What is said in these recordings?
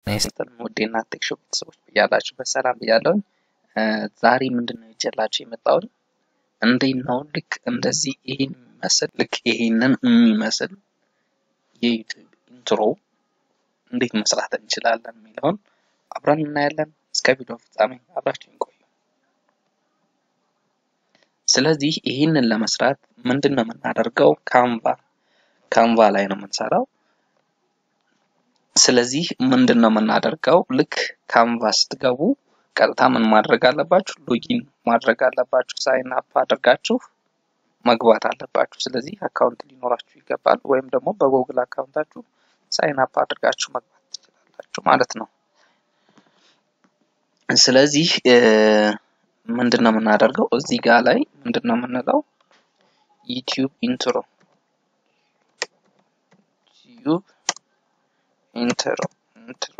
ስትል ውዴና ቴክ ሾው ቤተሰቦች ብያላችሁበት ሰላም ብያለሁኝ። ዛሬ ምንድን ነው ይዤላችሁ የመጣሁት እንዴት ነው ልክ እንደዚህ ይሄን የሚመስል ልክ ይሄንን የሚመስል የዩቲዩብ ኢንትሮ እንዴት መስራት እንችላለን የሚለውን አብረን እናያለን። እስከ ቪዲዮ ፍጻሜ አብራችሁን ቆዩ። ስለዚህ ይህንን ለመስራት ምንድን ነው የምናደርገው? ካንቫ ካንቫ ላይ ነው የምንሰራው። ስለዚህ ምንድን ነው የምናደርገው? ልክ ካንቫ ስትገቡ ቀጥታ ምን ማድረግ አለባችሁ? ሎጊን ማድረግ አለባችሁ። ሳይን አፕ አድርጋችሁ መግባት አለባችሁ። ስለዚህ አካውንት ሊኖራችሁ ይገባል። ወይም ደግሞ በጎግል አካውንታችሁ ሳይን አፕ አድርጋችሁ መግባት ትችላላችሁ ማለት ነው። ስለዚህ ምንድን ነው የምናደርገው? እዚህ ጋር ላይ ምንድን ነው የምንለው? ዩቲዩብ ኢንትሮ ዩቲዩብ ኢንትሮ ኢንትሮ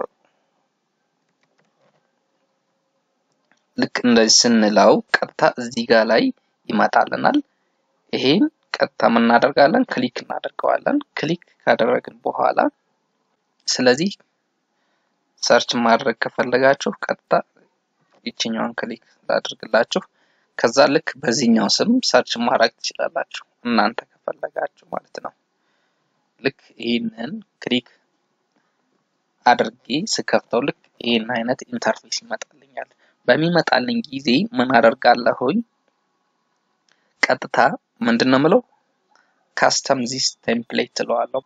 ልክ እንደዚህ ስንለው ቀጥታ እዚህ ጋር ላይ ይመጣልናል። ይሄን ቀጥታ ምን እናደርጋለን? ክሊክ እናደርገዋለን። ክሊክ ካደረግን በኋላ ስለዚህ ሰርች ማድረግ ከፈለጋችሁ ቀጥታ ይችኛውን ክሊክ ላድርግላችሁ። ከዛ ልክ በዚህኛው ስም ሰርች ማድረግ ትችላላችሁ እናንተ ከፈለጋችሁ ማለት ነው። ልክ ይህንን ክሊክ አድርጌ ስከፍተው ልክ ይህን አይነት ኢንተርፌስ ይመጣልኛል። በሚመጣልኝ ጊዜ ምን አደርጋለሁኝ? ቀጥታ ምንድን ነው የምለው ካስተም ዚስ ቴምፕሌት ትለዋለሁ።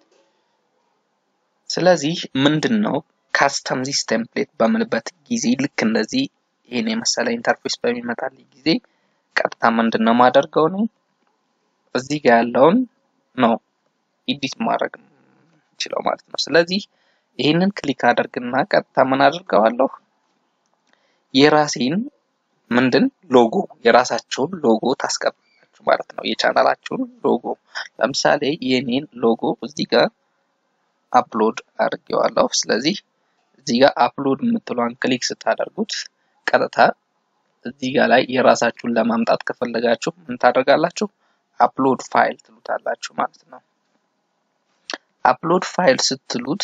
ስለዚህ ምንድን ነው ካስተም ዚስ ቴምፕሌት በምልበት ጊዜ ልክ እንደዚህ ይህን የመሰለ ኢንተርፌስ በሚመጣልኝ ጊዜ ቀጥታ ምንድን ነው ማደርገው ነው እዚህ ጋር ያለውን ነው ኢዲት ማድረግ ችለው ማለት ነው። ስለዚህ ይህንን ክሊክ አደርግና ቀጥታ ምን አድርገዋለሁ የራሴን ምንድን ሎጎ የራሳቸውን ሎጎ ታስቀምጣላችሁ ማለት ነው። የቻናላችሁን ሎጎ ለምሳሌ የኔን ሎጎ እዚህ ጋር አፕሎድ አድርጌዋለሁ። ስለዚህ እዚህ ጋር አፕሎድ የምትሏን ክሊክ ስታደርጉት ቀጥታ እዚህ ጋር ላይ የራሳችሁን ለማምጣት ከፈለጋችሁ ምን ታደርጋላችሁ? አፕሎድ ፋይል ትሉታላችሁ ማለት ነው። አፕሎድ ፋይል ስትሉት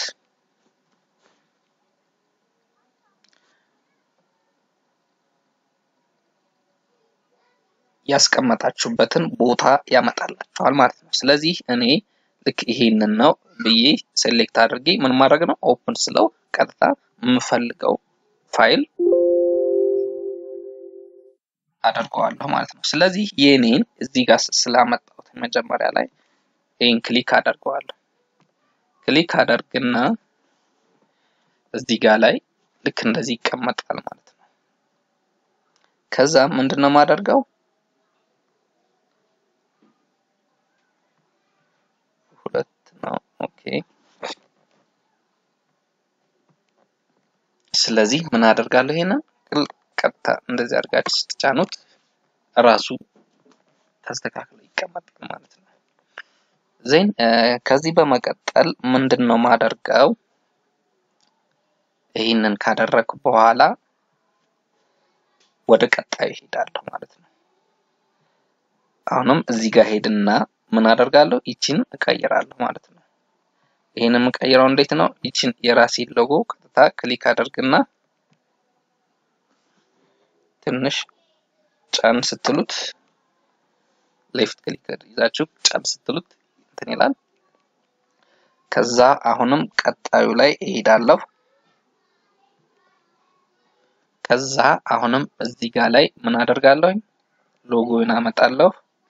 ያስቀመጣችሁበትን ቦታ ያመጣላችኋል ማለት ነው። ስለዚህ እኔ ልክ ይሄንን ነው ብዬ ሴሌክት አድርጌ ምን ማድረግ ነው ኦፕን ስለው ቀጥታ የምፈልገው ፋይል አደርገዋለሁ ማለት ነው። ስለዚህ የኔን እዚህ ጋር ስላመጣሁት መጀመሪያ ላይ ይህን ክሊክ አደርገዋለሁ። ክሊክ አደርግና እዚህ ጋር ላይ ልክ እንደዚህ ይቀመጣል ማለት ነው። ከዛ ምንድን ነው የማደርገው ሁለት ነው። ኦኬ ስለዚህ ምን አደርጋለሁ? ይሄንን ቀጥታ እንደዚህ አድርጋችሁ ስትጫኑት ራሱ ተስተካክሎ ይቀመጣል ማለት ነው። ዜን ከዚህ በመቀጠል ምንድን ነው ማደርገው? ይህንን ካደረግኩ በኋላ ወደ ቀጣዩ ሄዳለሁ ማለት ነው። አሁንም እዚህ ጋር ሄድና ምን አደርጋለሁ? ይችን እቀይራለሁ ማለት ነው። ይህን የምቀይረው እንዴት ነው? ይችን የራሴን ሎጎ ቀጥታ ክሊክ አደርግና ትንሽ ጫን ስትሉት ሌፍት ክሊክ ይዛችሁ ጫን ስትሉት እንትን ይላል። ከዛ አሁንም ቀጣዩ ላይ እሄዳለሁ። ከዛ አሁንም እዚህ ጋር ላይ ምን አደርጋለሁ? ሎጎውን አመጣለሁ።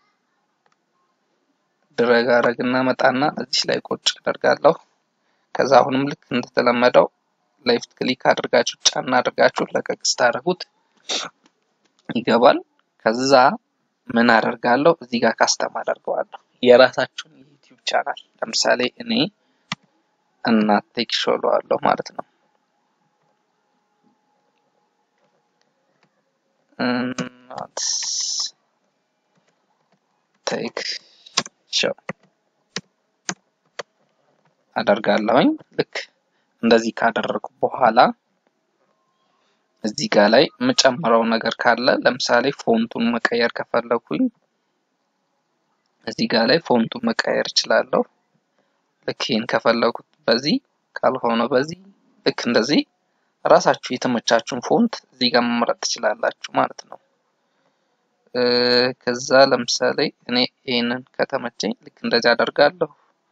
ድረግ አረግና መጣና እዚህ ላይ ቁጭ አደርጋለሁ። ከዛ አሁንም ልክ እንደተለመደው ሌፍት ክሊክ አድርጋችሁ ጫና አድርጋችሁ ለቀቅ ስታደርጉት ይገባል። ከዛ ምን አደርጋለሁ? እዚህ ጋር ካስተም አደርገዋለሁ የራሳችሁን የዩቲዩብ ቻናል ለምሳሌ እኔ እናት ቴክ ሾው እለዋለሁ ማለት ነው። እናት ቴክ ሾው አደርጋለሁኝ። ልክ እንደዚህ ካደረግኩ በኋላ እዚህ ጋር ላይ የምጨምረው ነገር ካለ ለምሳሌ ፎንቱን መቀየር ከፈለኩኝ እዚህ ጋር ላይ ፎንቱን መቀየር እችላለሁ። ልክ ይህን ከፈለኩት በዚህ ካልሆነ በዚህ ልክ እንደዚህ ራሳችሁ የተመቻችሁን ፎንት እዚህ ጋር መምረጥ ትችላላችሁ ማለት ነው። ከዛ ለምሳሌ እኔ ይህንን ከተመቸኝ ልክ እንደዚህ አደርጋለሁ።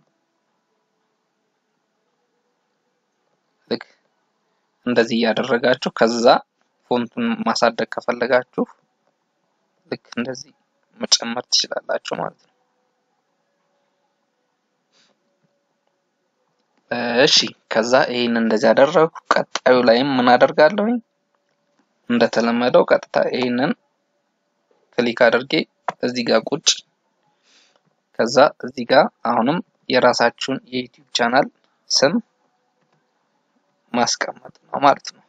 ልክ እንደዚህ እያደረጋችሁ ከዛ ፎንቱን ማሳደግ ከፈለጋችሁ ልክ እንደዚህ መጨመር ትችላላችሁ ማለት ነው። እሺ ከዛ ይህን እንደዚህ አደረግኩ። ቀጣዩ ላይም ምን አደርጋለሁኝ? እንደተለመደው ቀጥታ ይህንን ክሊክ አድርጌ እዚህ ጋር ቁጭ ከዛ እዚህ ጋር አሁንም የራሳችሁን የዩቲዩብ ቻናል ስም ማስቀመጥ ነው ማለት ነው።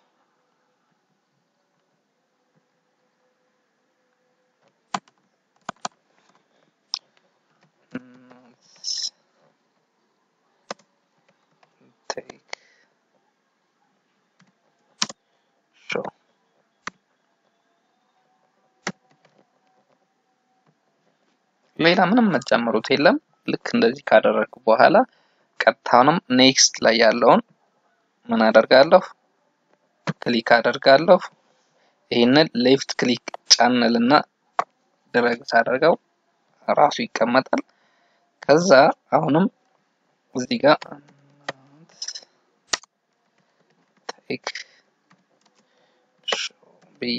ሌላ ምንም መጨመሩት የለም። ልክ እንደዚህ ካደረግኩ በኋላ ቀጥታውንም ኔክስት ላይ ያለውን ምን አደርጋለሁ? ክሊክ አደርጋለሁ። ይህንን ሌፍት ክሊክ ጫንልና ድረግ ሳደርገው ራሱ ይቀመጣል። ከዛ አሁንም እዚህ ጋር ቴክ ብዬ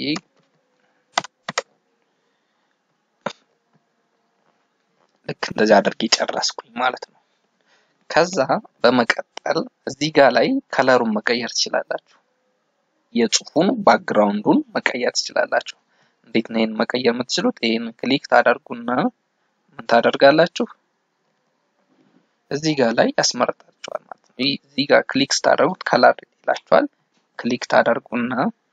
ልክ እንደዚህ አድርጌ ጨረስኩኝ ማለት ነው። ከዛ በመቀጠል እዚህ ጋር ላይ ከለሩን መቀየር ትችላላችሁ። የጽሁፉን ባክግራውንዱን መቀየር ትችላላችሁ። እንዴት ነው ይህን መቀየር የምትችሉት? ይህን ክሊክ ታደርጉና ምን ታደርጋላችሁ? እዚህ ጋር ላይ ያስመርጣችኋል ማለት ነው። እዚህ ጋር ክሊክ ስታደርጉት ከለር ይላችኋል። ክሊክ ታደርጉና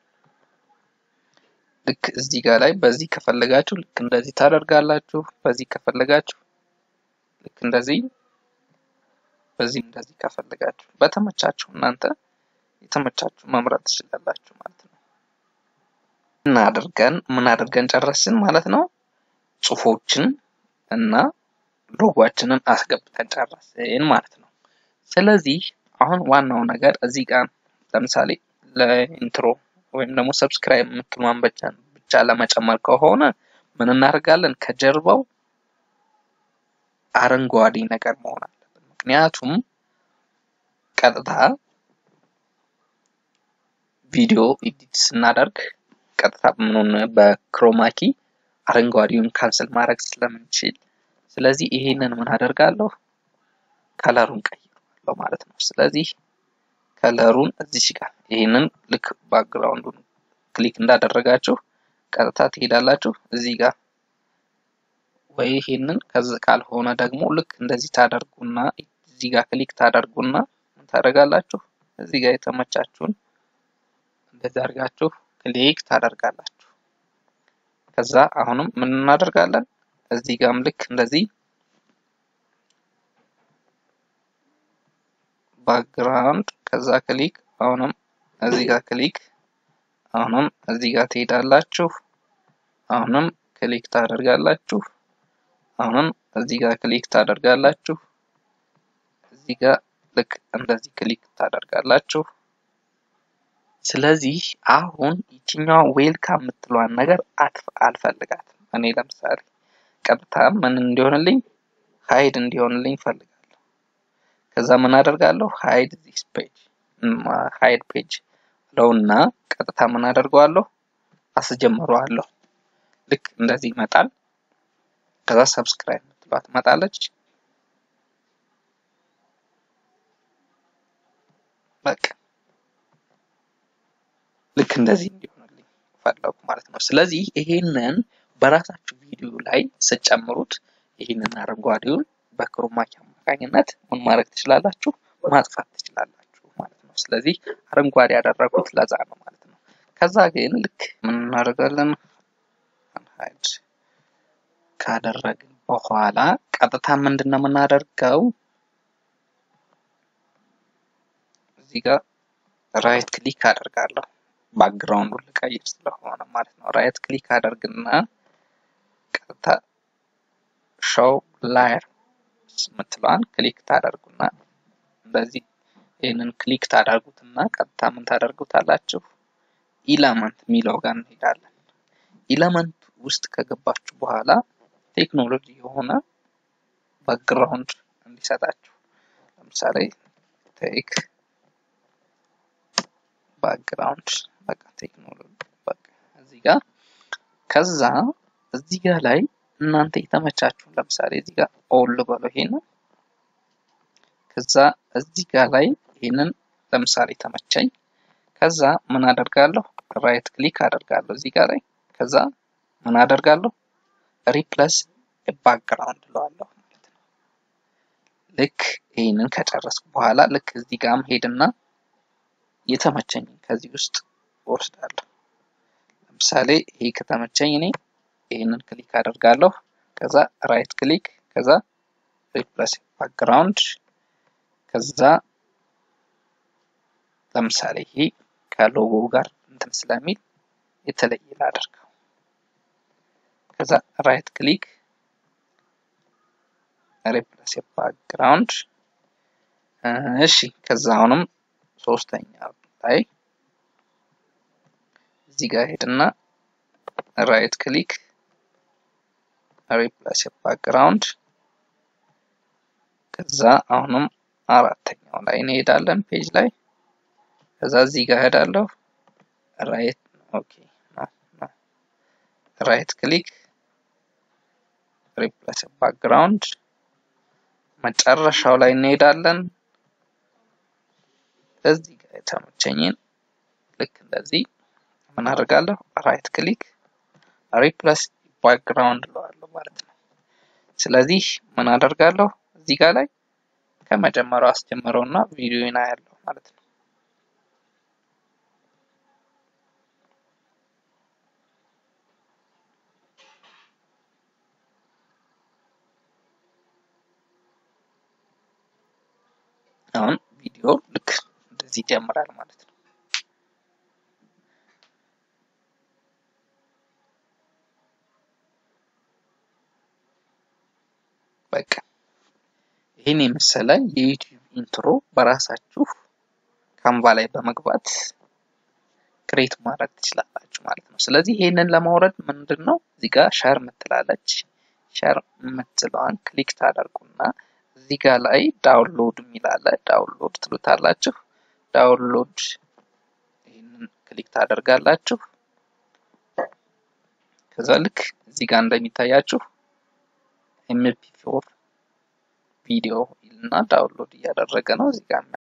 ልክ እዚህ ጋር ላይ በዚህ ከፈለጋችሁ ልክ እንደዚህ ታደርጋላችሁ። በዚህ ከፈለጋችሁ ልክ እንደዚህ፣ በዚህ እንደዚህ ከፈለጋችሁ በተመቻችሁ እናንተ የተመቻችሁ መምረጥ ትችላላችሁ ማለት ነው። ምን አድርገን ምን አድርገን ጨረስን ማለት ነው። ጽሁፎችን እና ሎጓችንን አስገብተን ጨረስን ማለት ነው። ስለዚህ አሁን ዋናው ነገር እዚህ ጋር ለምሳሌ ለኢንትሮ ወይም ደግሞ ሰብስክራይብ የምትሏን ብቻ ለመጨመር ከሆነ ምን እናደርጋለን? ከጀርባው አረንጓዴ ነገር መሆን አለበት። ምክንያቱም ቀጥታ ቪዲዮ ኤዲት ስናደርግ ቀጥታ ምኑን በክሮማኪ አረንጓዴውን ካንስል ማድረግ ስለምንችል፣ ስለዚህ ይሄንን ምን አደርጋለሁ? ከለሩን ቀይረዋለሁ ማለት ነው። ስለዚህ ከለሩን እዚች ጋር ይህንን ልክ ባክግራውንዱን ክሊክ እንዳደረጋችሁ ቀጥታ ትሄዳላችሁ እዚህ ጋር ወይ ይሄንን ከዚህ ካልሆነ ደግሞ ልክ እንደዚህ ታደርጉና እዚህ ጋር ክሊክ ታደርጉና ምን ታደርጋላችሁ እዚህ ጋር የተመቻችሁን እንደዚህ አድርጋችሁ ክሊክ ታደርጋላችሁ። ከዛ አሁንም ምን እናደርጋለን እዚህ ጋርም ልክ እንደዚህ ባክግራውንድ ከዛ ክሊክ አሁንም እዚህ ጋር ክሊክ አሁንም እዚህ ጋር ትሄዳላችሁ። አሁንም ክሊክ ታደርጋላችሁ። አሁንም እዚህ ጋር ክሊክ ታደርጋላችሁ። እዚህ ጋር ልክ እንደዚህ ክሊክ ታደርጋላችሁ። ስለዚህ አሁን ይችኛዋ ዌልካም የምትለዋን ነገር አልፈልጋትም። እኔ ለምሳሌ ቀጥታ ምን እንዲሆንልኝ ሀይድ እንዲሆንልኝ ፈልጋለሁ። ከዛ ምን አደርጋለሁ ሀይድ ዚስ ፔጅ ሀይድ ፔጅ ለውና ቀጥታ ምን አደርገዋለሁ አስጀምረዋለሁ። ልክ እንደዚህ ይመጣል። ከዛ ሰብስክራይብ የምትለዋ ትመጣለች። በቃ ልክ እንደዚህ እንዲሆንልኝ ፈለጉ ማለት ነው። ስለዚህ ይሄንን በራሳችሁ ቪዲዮ ላይ ስጨምሩት ይህንን አረንጓዴውን በክሮማኪ አማካኝነት ምን ማድረግ ትችላላችሁ? ማጥፋት ትችላላችሁ ማለት ነው። ስለዚህ አረንጓዴ ያደረጉት ለዛ ነው ማለት ነው። ከዛ ግን ልክ ምን እናደርጋለን? ሀይድ ካደረግን በኋላ ቀጥታ ምንድን ነው የምናደርገው? እዚህ ጋር ራይት ክሊክ አደርጋለሁ። ባክግራውንዱን ልቀይር ስለሆነ ማለት ነው። ራይት ክሊክ አደርግና ቀጥታ ሾው ላየር የምትለዋን ክሊክ ታደርጉና እንደዚህ ይህንን ክሊክ ታደርጉትና ቀጥታ ምን ታደርጉታላችሁ? ኢለመንት የሚለው ጋር እንሄዳለን። ኢለመንት ውስጥ ከገባችሁ በኋላ ቴክኖሎጂ የሆነ ባክግራውንድ እንዲሰጣችሁ ለምሳሌ ቴክ ባክግራውንድ በቃ ቴክኖሎጂ በቃ እዚህ ጋር ከዛ እዚህ ጋር ላይ እናንተ የተመቻችሁን ለምሳሌ እዚህ ጋር ኦል በለው ይሄንን ከዛ እዚህ ጋር ላይ ይሄንን ለምሳሌ ተመቸኝ። ከዛ ምን አደርጋለሁ? ራይት ክሊክ አደርጋለሁ እዚህ ጋር ላይ ከዛ ምን አደርጋለሁ? ሪፕለስ ባክግራውንድ እለዋለሁ ማለት ነው። ልክ ይህንን ከጨረስኩ በኋላ ልክ እዚህ ጋር ሄድና የተመቸኝ ከዚህ ውስጥ ወስዳለሁ። ለምሳሌ ይሄ ከተመቸኝ እኔ ይህንን ክሊክ አደርጋለሁ። ከዛ ራይት ክሊክ ከዛ ሪፕለስ ባክግራውንድ ከዛ ለምሳሌ ይሄ ከሎጎ ጋር እንትን ስለሚል የተለየ ላደርገው። ከዛ ራይት ክሊክ ሪፕለስ ባክግራውንድ እሺ። ከዛ አሁንም ሶስተኛ ላይ እዚህ ጋር ሄድና ራይት ክሊክ ሪፕለስ ባክግራውንድ ከዛ አሁንም አራተኛው ላይ እንሄዳለን ፔጅ ላይ ከዛ እዚህ ጋር ሄዳለሁ ራይት ኦኬ ራይት ክሊክ ሪፕለስ ባክግራውንድ መጨረሻው ላይ እንሄዳለን እዚህ ጋር የተመቸኝን ልክ እንደዚህ ምን አደርጋለሁ ራይት ክሊክ ሪፕለስ ባክግራውንድ እለዋለሁ ማለት ነው። ስለዚህ ምን አደርጋለሁ እዚህ ጋር ላይ ከመጀመሪያው አስጀምረውና ቪዲዮን አያለሁ ማለት ነው። አሁን ቪዲዮ ልክ እንደዚህ ይጀምራል ማለት ነው። በቃ ይህን የመሰለ የዩቲዩብ ኢንትሮ በራሳችሁ ካንቫ ላይ በመግባት ክሬት ማድረግ ትችላላችሁ ማለት ነው። ስለዚህ ይህንን ለማውረድ ምንድን ነው እዚህ ጋር ሸር ምትላለች ሸር የምትለዋን ክሊክ ታደርጉና እዚህ ጋር ላይ ዳውንሎድ የሚላለ ዳውንሎድ ትሉታላችሁ። ዳውንሎድ ይህንን ክሊክ ታደርጋላችሁ። ከዛ ልክ እዚህ ጋር እንደሚታያችሁ ኤምፒ ፎር ቪዲዮ እና ዳውንሎድ እያደረገ ነው እዚህ ጋር